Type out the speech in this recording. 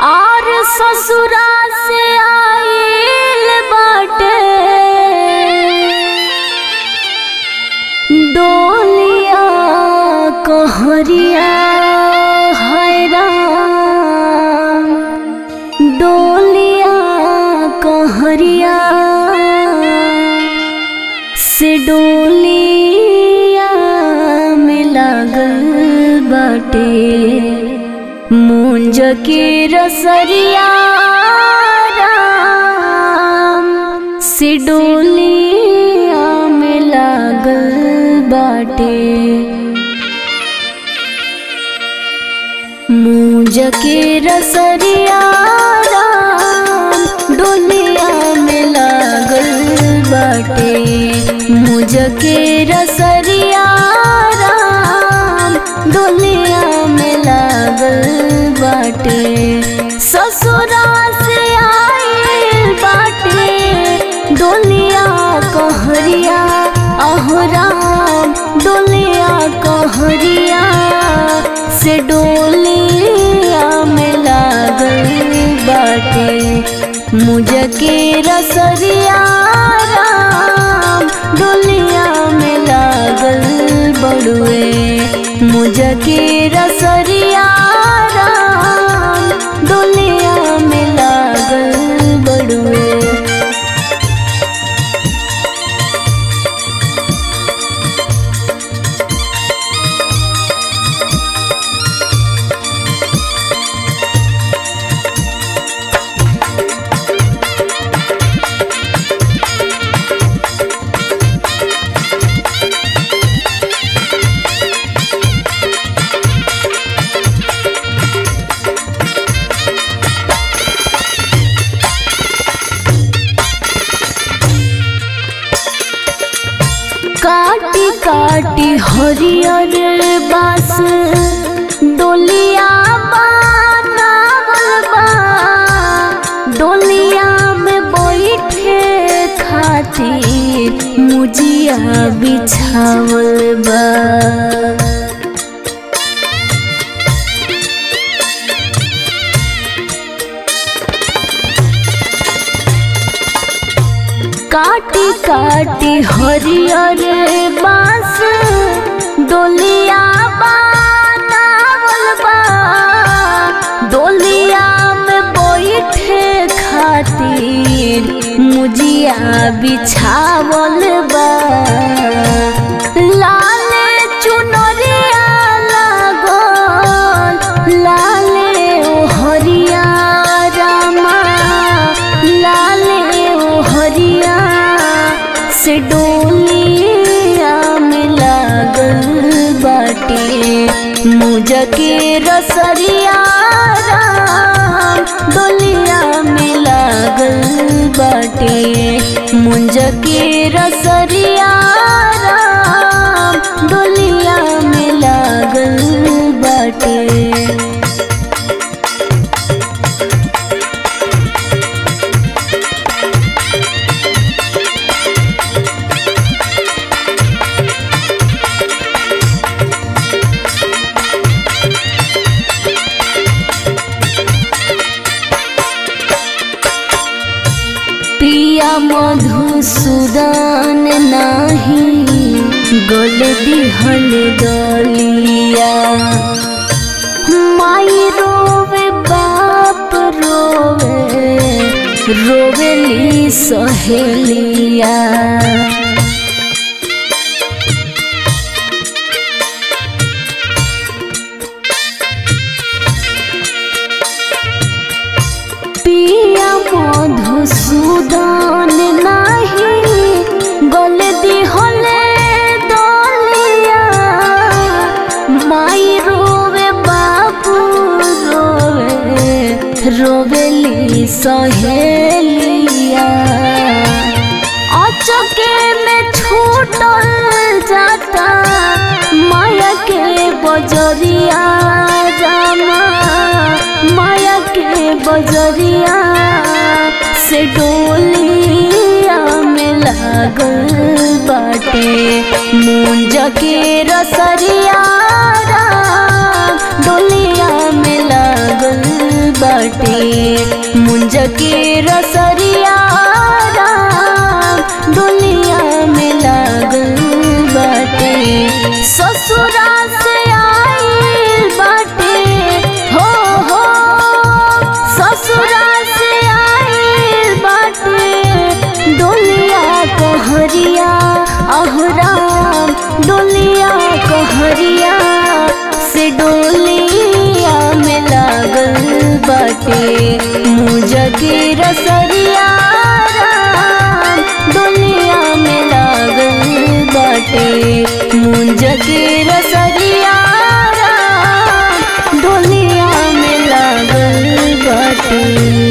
और ससुरा से आइल बाटे डोलिया कहरिया हैरान डोलिया कहरिया से डोलिया में लागल बाटे मुंज के रसरिया राम से डोलिया में लागल बाटे मुंज के रसरिया राम डोलिया में लागल बाटे मुझ के रसरिया राम डोलिया में लागल बाटे ससुरा से आइल बाटे डोलिया कहरिया अहराम डोलिया कहरिया से डोलिया में लागल बाटे मुझ के रसरिया राम डोलिया में लागल बड़ुए मुझ के रसरिया राम डोलिया में लागल बड़ुए काटी काटी हरियर बास डोलिया बनावल बा डोलिया में बैठे खातिर मुजिया बिछावल बा काटी काटी हरियर बांस डोलिया बनावल बा डोलिया में बैठे खातिर मुजिया बिछावल बा लाले चुनरिया लागल लाले ओ हरिया रामा लाले ओ हरिया से डोलिया में लागल बाटे मुझ के रसरिया राम डोलिया में लागल बाटे मुंज के रसरिया राम डोलिया में लागल बाटे पिया मधुसूदन नाही गल दिहल दलिया माई रोवे बाप रोवे रोवेली सहेलिया पिया मधुसूदन नाही गल दिहले दलिया माई रोवे बाबू रोवे रोवेली सहेलिया अचके में छूटल जाता माया के बजरिया रामा माया के बजरिया से डोलिया में लागल बाटे मुंज के रसरिया राम डोलिया में लागल बाटे मुंज के रसरिया राम डोलिया में लागल बाटे ससुरा से आइल बाटे हो हो ससुरा से आइल बाटे डोलिया कहरिया अहराम डोलिया कहरिया से डोलिया में लागल बाटे मुझ के रसरिया राम डोलिया में लागल बाटे मुंज के रसरिया राम डोलिया में लागल बाटे